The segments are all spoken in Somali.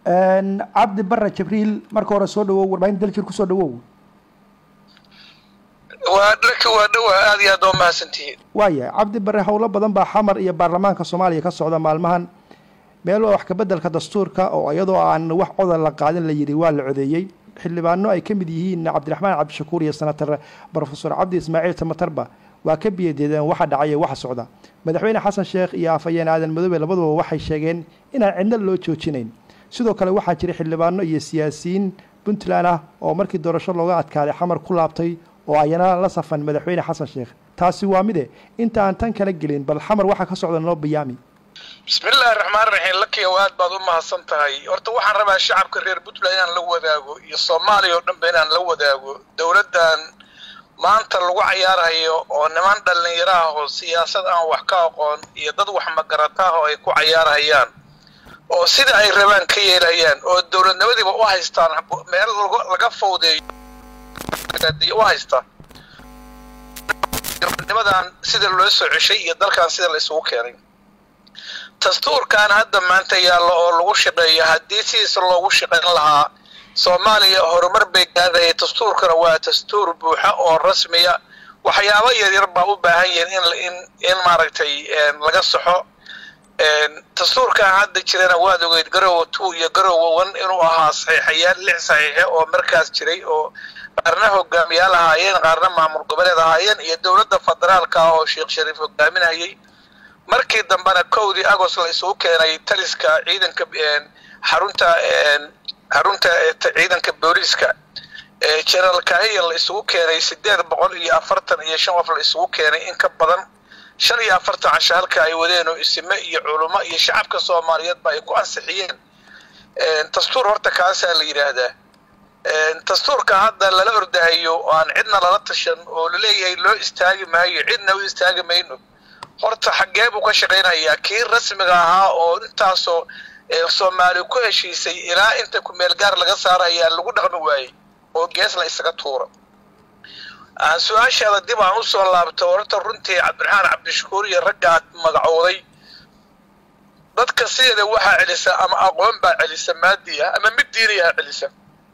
cabdi bare jibriil marka hore soo dhawow warbaahinta daljir kusoo dhawow waa dharka waa dhawaa aad iyo aad oo mahadsantihiin waaya cabdi bare howlo badan baa xamar iyo baarlamaanka soomaaliya ka socda maalmahan meel waa wax kabeddelka dastuurka oo iyadoo aan wax codar la qaadin la yidhi waa la codeeyey xildhibaano ay ka mid yihiin cabdiraxmaan cabdishakuur iyo senator brofesor cabdi ismaaciil tamatarba waa ka biyadeedeen waxa dhacaya waxa socda madaxweyne xasan sheekh iyo afhayeen aadan madoobe labaduba waxay sheegeen inaan cidna loo joojinayn sidoo kale waxaa jira xildhibaano iyo siyaasiyiin puntland ah oo markii doorasho looga adkaaday xamar ku laabtay oo ayana la safan madaxweyne xasan sheekh taasi waa mide inta aan tan kala gelin bal xamar waxaa ka socda noo bayaami bismillaahi raxmaan raxiim lakiyow aad baad u mahadsan tahay horta waxaan rabaa shacabka reer puntland inaan la wadaago iyo soomaaliya oo dhanba inaan la wadaago dowladdan maanta lagu cayaarayo oo niman dhallinyaro ah oo siyaasad aan wax ka aqoon iyo dad wax magarata ah oo ay ku cayaarhayaan oo sida ay rabaan ka yeelayaan oo dowladnimadiiba u haystaan meel laga fawdeeyo u haystaan dowladnimadan sida loo soo ceshay iyo dalkan sida la isugu keenay dastuurkan hadda maanta yaallo oo lagu shaqeeyo haddii sidiisa loogu shaqayn lahaa soomaaliya horumar bay gaadhaya dastuurkana waa dastuur buuxa oo rasmiya waxyaabo yaryar baa u baahan yihiin in in maaragtay laga saxo dastuurkan hadda jirana waad ogeyd garowa two iyo garowa one inuu ahaa saxiixayaal lix saxiixe oo markaas jiray oo qaarna hogaamiyaal ahaayeen qaarna maamul goboleed ahaayeen iyo dowladda federaalka ah oo sheekh shariif hogaaminayay markii dambena kowdii agost la isugu keenay taliska ciidanka xarunta xarunta ciidanka booliiska generaal kahiya la isugu keenay sideed boqol iyo afartan iyo shan qof la isugu keenay in ka badan shan iyo afartan casho halka ay wadeen oo isime iyo culummo iyo shacabka soomaaliyeedba ay ku ansixiyeen dastuur horta kaasaa la yidhaahdaa dastuurka hadda lala ordahayo oo aan cidna lala tashan oo laleeyahay loo istaagi maayo cidna u istaagi mayno horta xaggee buu ka shaqaynayaa kii rasmiga ahaa oo intaasoo soomaali ku heshiisay ilaa inta kumeel gaar laga saarayaa lagu dhaqmi waayey oo gees la isaga tuuro su-aashaada dib aan usoo laabto horta runtii cabdiraxmaan cabdishakuur iyo ragga aad magacooday dadka sideeda waxaa celisa ama aqoon baa celisa maadiya ama mid diiniyaha celisa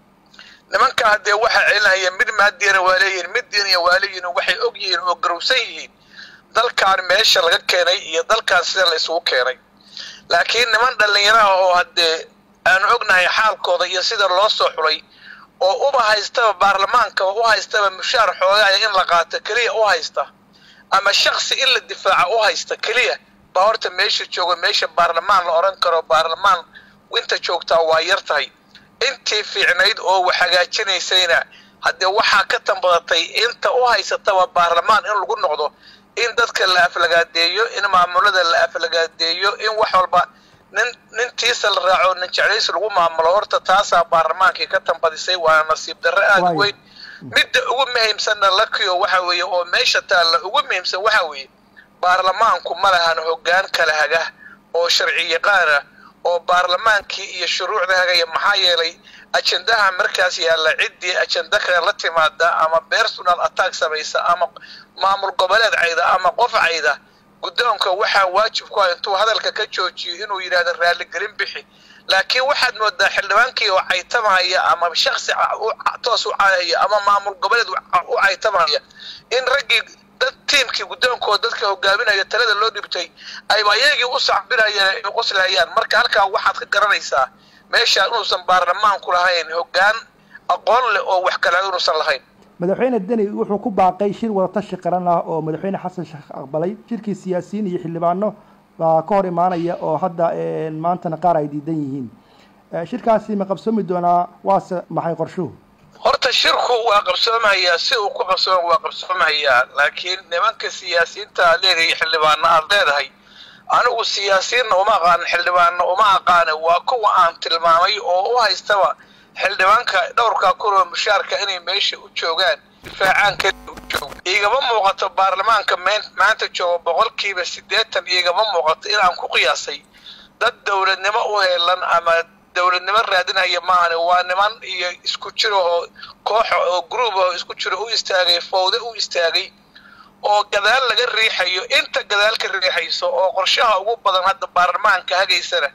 nimankaa dee waxaa celinaya mid maadiyana waa leeyihin mid diiniya waa leeyihin waxay og yihiin oo garowsan yihiin dalkan meesha laga keenay iyo dalkan sida la isugu keenay laakiin niman dhallinyaraha oo haddee aanu ognahay xaalkooda iyo sida loo soo xulay oo uba haystaba baarlamaanka u haystaba mushaar xoogaaya in la qaato keliya u haysta ama shaksi in la difaaca u haysta keliya baa horta meesha jooga meesha baarlamaan la odhan karo baarlamaan inta joogtaa waa yar tahay intii fiicnayd oo wax hagaajinaysayna haddee waxaa ka tambadatay inta u haysataba baarlamaan in lagu noqdo in dadka la aflagaadeeyo in maamulada la aflagaadeeyo in wax walba nin nintiisa la raaco nin jeclaysi lagu maamulo horta taasaa baarlamaankii ka tambadisay waana nasiib darre aada weyn midda ugu muhiimsanna lakiyo waxa weeye oo meesha taalla ugu muhiimsan waxa weeye baarlamaanku ma lahan hoggaan kala haga oo sharci yaqaana oo baarlamaankii iyo shuruucda hagaya maxaa yeelay ajendaha markaas yaalla ciddii ajenda kale la timaada ama personal attack samaysa ama maamul goboleed cayda ama qof cayda guddoonka waxaa waajib ku ah intuu hadalka ka joojiyo inuu yidhahdo raaligelin bixi laakiin waxaad moodaa xildhibaankii oo caytamahaya ama shaksi toos u caayaya ama maamul goboleed u caytamahaya in raggii dad tiimkii guddoonkooda dadka hogaaminaya talada loo dhibtay ayba iyagii u sacbinayeen ay qoslahayaan marka halkaa waxaad ka garanaysaa meeshaa inuusan baarlamaanku lahayn hoggaan aqoon leh oo wax kale inuusan lahayn madaxweyne deni wuxuu ku baaqay shir wadatashi qaran ah oo madaxweyne xasan sheekh aqbalay shirkii siyaasiyiin iyo xildhibaano baa ka hor imaanaya oo hadda maantana qaar ay diidan yihiin shirkaasi ma qabsoomi doonaa waase maxay qorshuhu horta shirku waa qabsoomayaa si uu ku qabsooma waa qabsoomayaa laakiin nimanka siyaasiyiinta aad leedahay xildhibaano aad leedahay anigu siyaasiyiinna uma aqaanin xildhibaanna uma aqaane waa kuwa aan tilmaamay oo u haystaba xildhibaanka dhowrka kunoo mushaarka inay meesha u joogaan difaacaan keliya u jooga igama muuqato baarlamaanka maanta jooga boqolkiiba siddeetan igama muuqato inaan ku qiyaasay dad dowladnimo u heelan ama dowladnimo raadinaya maahane waa niman iyo isku jiro oo kooxa oo gruub oo isku jiro u istaagay fowde u istaagay oo gadaal laga riixayo inta gadaal ka riixayso oo qorshaha ugu badan hadda baarlamaanka hagaysana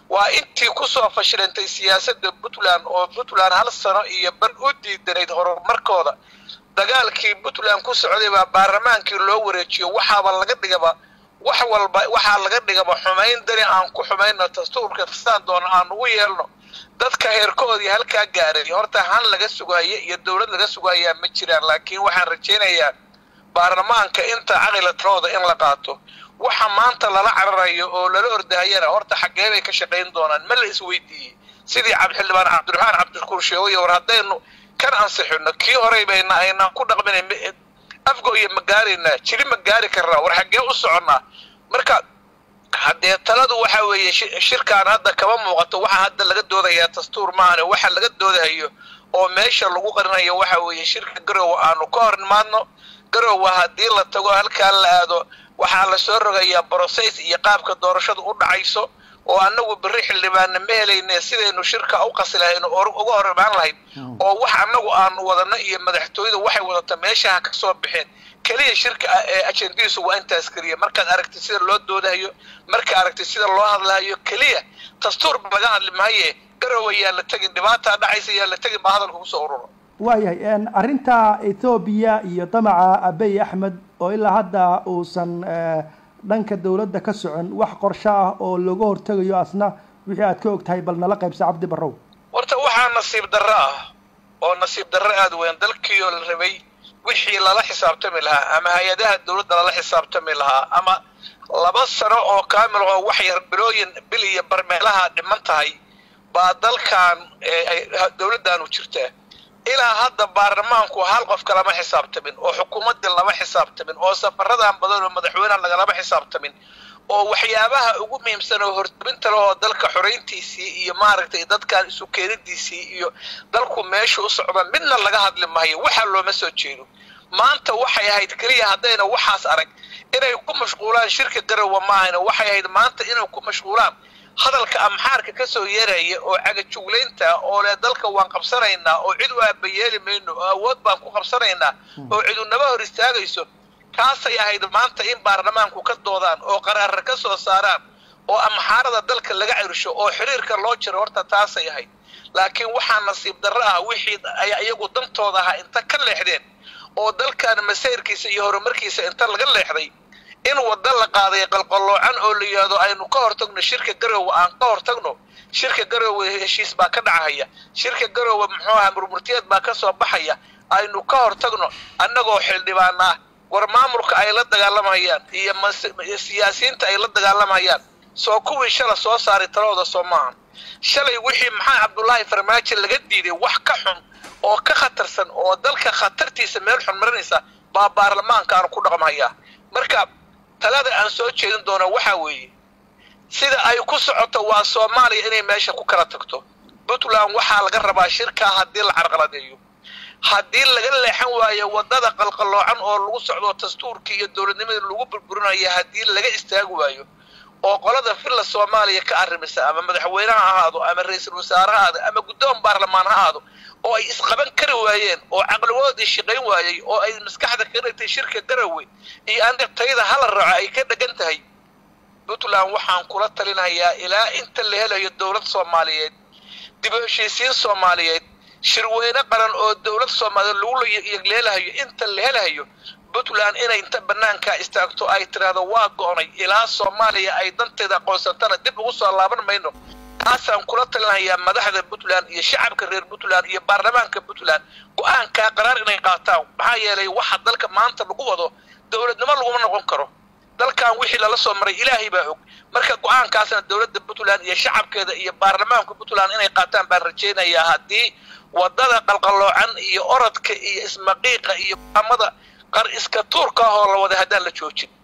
waa intii kusoo fashilantay siyaasadda puntland oo puntland hal sano iyo bar u diidanayd horumarkooda dagaalkii puntland ku socday baa baarlamaankii loo wareejiyo waxaaba laga dhigaba wax walba waxaa laga dhigaba xumayn dani aan ku xumayno dastuurka kastaan doona aan ugu yeelno dadka heerkoodii halkaa gaaray horta han laga sugaayo iyo dowlad laga sugayaa ma jiraan laakiin waxaan rajaynayaa baarlamaanka inta caqila talooda in la qaato waxa maanta lala cararayo oo lala ordahayana horta xaggee bay ka shaqayn doonaan ma la isweydiiyey sidii xildhibaan cabdiraxmaan cabdishakuur sheegay war haddaynu kan ansixino kii horey bayna aynaan ku dhaqmina afgooya ma gaaraynaa jiri ma gaari karnaa war xaggee u soconnaa marka haddee taladu waxa weeye shirkaan hadda kama muuqato waxa hadda laga doodayaa dastuur maahane waxa laga doodahayo oo meesha lagu qarinayo waxa weeye shirka garowe aanu ka hor nimaadno garowe haddii la tago halkaa la aado waxaa la soo rogayaa brocess iyo qaabka doorashadu u dhacayso oo annagu berri xildhibaanna ma helayne sidaynu shirka u qasi lahayn oo uga hor imaan lahayd oo wax annagu aanu wadano iyo madaxtooyada waxay wadata meeshaha ka soo baxeen keliya shirka ee ajendadiisu waa intaas keliya markaad aragtid sida loo doodahayo markaad aragtid sida loo hadlahayo keliya dastuurba laga hadli mahaye garowe yaa la tegin dhibaataa dhacaysa yaa la tegin baa hadalka kusoo ururo waayahay arrinta ethoobiya iyo damaca abey axmed oo ilaa hadda uusan dhanka dawladda ka socon wax qorsho ah oo looga hortegayo asna wixii aad ka og tahay bal nala qaybsa cabdi barrow horta waxaa nasiib darro ah oo nasiib darro aada weyn dalkii oo la rabay wixii lala xisaabtami lahaa ama hay-adaha dawladda lala xisaabtami lahaa ama laba sano oo kaamil oo wax yar bilooyin bil iyo barmeelaha dhiman tahay baa dalkan dawladdaanu jirtaa ilaa hadda baarlamaanku hal qofka lama xisaabtamin oo xukuumaddii lama xisaabtamin oo safaradan badan oo madaxweyneha lagalama xisaabtamin oo waxyaabaha ugu muhiimsan oo hortabinta leh oo dalka xorayntiisii iyo maaragtay dadkan isu keenidiisii iyo dalku meesha u socda midna laga hadli maayo waxa looma soo jeedo maanta waxay ahayd keliya haddayna waxaas arag inay ku mashquulaan shirka garowe maahayna waxay ahayd maanta inay ku mashquulaan hadalka amxaarka ka soo yeeraya oo cagajuglaynta oo leh dalka waan qabsanaynaa oo cid u aabayeeli mayno oo awood baan ku qabsanaynaa oo cidunaba hor istaagayso kaasay ahayd maanta in baarlamaanku ka doodaan oo qaraara ka soo saaraan oo amxaarada dalka laga cirsho oo xiriirka loo jiro horta taasay ahayd laakiin waxaa nasiib darro ah wixii ay iyagu dantooda ahaa inta ka leexdeen oo dalkan masayrkiisa iyo horumarkiisa inta laga leexday in wadda la qaaday qalqalloocan oo la yidhaahdo aynu ka hortagno shirka garowe aan ka hortagno shirka garowe heshiis baa ka dhacahaya shirka garowe muxuu ahaa murmurtiyeed baa ka soo baxaya aynu ka hortagno annagoo xildhibaan ah war maamulka ay la dagaalamayaan iyo siyaasiyiinta ay la dagaalamayaan soo kuwii shala soo saaray talooda soo maahan shalay wixii maxaa cabdullaahi farmaajo laga diiday wax ka xun oo ka khatarsan oo dalka khatartiisa meel xun marinaysa baa baarlamaankaanu ku dhaqmayaa marka talada aan soo jeedin doono waxaa weeye sida ay ku socoto waa soomaaliya inay meesha ku kala tagto puntland waxaa laga rabaa shirkaa haddii la carqaladeeyo haddii laga leexan waayo waddada qalqalloocan oo lagu socdo dastuurkii iyo dowladnimadii lagu burburinayo haddii laga istaagi waayo oo qolada villa soomaaliya ka arrimisa ama madaxweyne ha ahaado ama ra-iisul wasaare ha ahaado ama guddoon baarlamaan ha ahaado oo ay isqaban kari waayeen oo caqligoodii shaqayn waayey oo ay maskaxda ka dhigtay shirka garowe iyo anigtayda hala raaco ay ka dhegan tahay puntland waxaan kula talinayaa ilaa inta la helayo dowlad soomaaliyeed dib u heshiisiin soomaaliyeed shirweyne qaran oo dowlad soomaaliyeed lagu yegleelahayo inta la helahayo puntland inay inta banaankaa istaagto ay tidhaahdo waa go'nay ilaa soomaaliya ay danteeda aqoonsantana dib ugu soo laaban mayno taasaan kula talinayaa madaxda puntland iyo shacabka reer puntland iyo baarlamaanka puntland go-aankaa qaraar inay qaataan maxaa yeelay waxa dalka maanta lagu wado dowladnimo laguma noqon karo dalkan wixii lala soo maray ilaahay baa og marka go-aankaasna dowladda puntland iyo shacabkeeda iyo baarlamaanka puntland inay qaataan baan rajaynayaa haddii wadada qalqalloocan iyo orodka iyo ismaqiiqa iyo amada qar iska tuurka ahoo la wada haddaan la joojin